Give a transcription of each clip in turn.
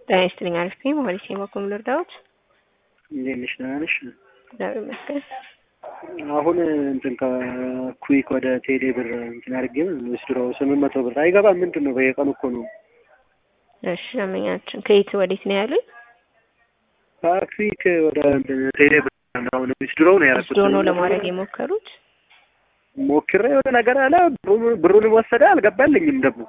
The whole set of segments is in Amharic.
ጤና ይስጥልኝ። አሪፍ ነኝ። ሞሀሊስ የማኮም ልርዳዎት? እንዴት ነሽ? ደህና ነሽ? እግዚአብሔር ይመስገን። አሁን እንትን ከኩዊክ ወደ ቴሌ ብር እንትን አድርጌ ወስድሮ ስምንት መቶ ብር አይገባም። ምንድን ነው? በየቀኑ እኮ ነው። እሺ ደንበኛችን ከየት ወዴት ነው ያሉኝ? ከኩዊክ ወደ እንትን ቴሌ ብር አሁን ወስድሮ ነው ያደረኩት። ወስዶ ነው ለማድረግ የሞከሩት? ሞክሬ የሆነ ነገር አለ። ብሩን ወሰደ፣ አልገባልኝም ደግሞ።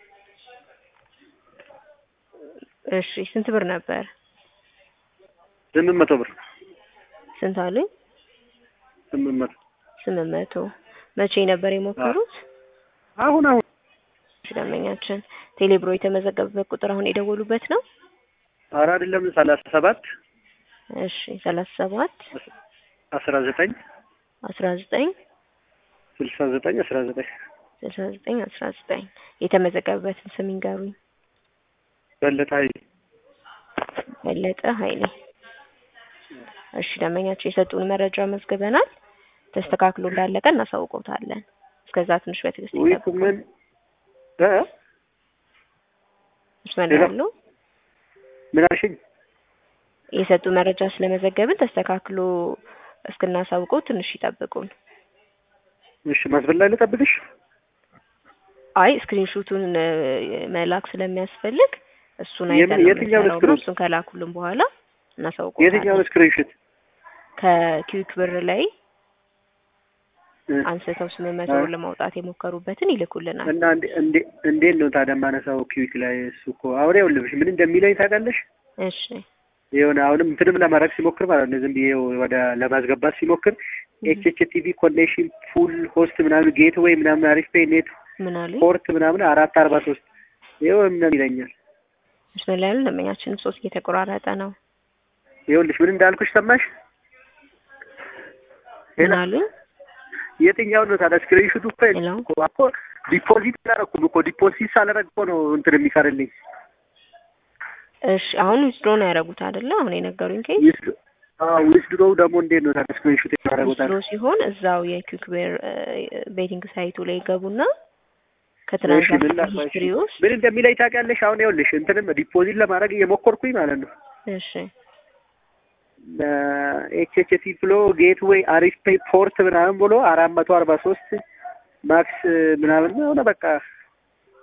እሺ ስንት ብር ነበር? ስምንት መቶ ብር ስንት አሉኝ? ስምንት መቶ ስምንት መቶ መቼ ነበር የሞከሩት? አሁን አሁን እሺ ደንበኛችን ቴሌብሮ የተመዘገበበት ቁጥር አሁን የደወሉበት ነው? ኧረ አይደለም ሰላሳ ሰባት እሺ ሰላሳ ሰባት አስራ ዘጠኝ አስራ ዘጠኝ ስልሳ ዘጠኝ አስራ ዘጠኝ ስልሳ ዘጠኝ አስራ ዘጠኝ የተመዘገበበትን ስም ይንገሩኝ። በለጠ ኃይሌ በለጠ ኃይሌ። እሺ ደንበኛችን የሰጡን መረጃ መዝግበናል። ተስተካክሎ እንዳለቀ እናሳውቀውታለን። እስከዛ ትንሽ በትዕግስት ውይ ይጠብቁ። ምን እ መስመር ሌላ? ያሉ ምን አልሽኝ? የሰጡ መረጃ ስለመዘገብን ተስተካክሎ እስክናሳውቀው ትንሽ ይጠብቁን። እሺ መስመር ላይ ልጠብቅሽ? አይ ስክሪንሹቱን እ፣ መላክ ስለሚያስፈልግ እሱን የምን- አይተን ነው የትኛውን የምንሰራው። ስክሪን? እሱን ከላኩልን በኋላ እናሳውቀውታለን። የትኛውን ስክሪንሾት? ከኪዊክ ብር ላይ እ፣ አንስተው ስምንት መቶ ብር ለማውጣት የሞከሩበትን ይልኩልናል። እና እንዴ- እንዴ- እንዴት ነው ታዲያ የማነሳው ኪዊክ ላይ? እሱ እኮ አሁን ይኸውልሽ ምን እንደሚለኝ ታውቃለሽ? እሺ የሆነ አሁንም እንትንም ለማድረግ ሲሞክር ማለት ነው ዝም ብዬ ወደ ለማስገባት ሲሞክር ኤች ኤች ቲቪ ኮኔክሽን ፉል ሆስት ምናምን ጌት ወይ ምናምን አሪፍ ፔይ ኔት ምን አሉኝ? ፖርት ምናምን አራት አርባ ሶስት ይኸው ምናምን ይለኛል። መስመር ላይ ያሉ ደንበኛችንም ሶስት እየተቆራረጠ ነው። ይኸውልሽ ምን እንዳልኩሽ ሰማሽ? ምን አሉኝ? የትኛውን ነው ታዲያ ስክሪንሹቱ እኮ ሄሎ እኮ እኮ ዲፖዚት አላደረኩም እኮ ዲፖዚት ሳላደርግ እኮ ነው እንትን የሚቀርልኝ። እሺ አሁን ዊዝድሮ ነው ያደረጉት አይደለ? አሁን የነገሩኝ ኬዝ ዊዝ አዎ ዊዝድሮው ደግሞ እንዴት ነው ታዲያ ስክሪንሹት ያደረጉት? ዊዝድሮ ሲሆን እዛው የኩዊክ ብር ቤቲንግ ሳይቱ ላይ ገቡና እሺ ምን ከትራንዛክሽን ላድርግ? ሂስትሪ ውስጥ ምን እንደሚለኝ ታውቂያለሽ? አሁን ይኸውልሽ እንትንም ዲፖዚት ለማድረግ እየሞከርኩኝ ማለት ነው እሺ ኤችኤችቲ ብሎ ጌትዌይ አሪፍ ፔይ ፖርት ምናምን ብሎ አራት መቶ አርባ ሶስት ማክስ ምናምን የሆነ በቃ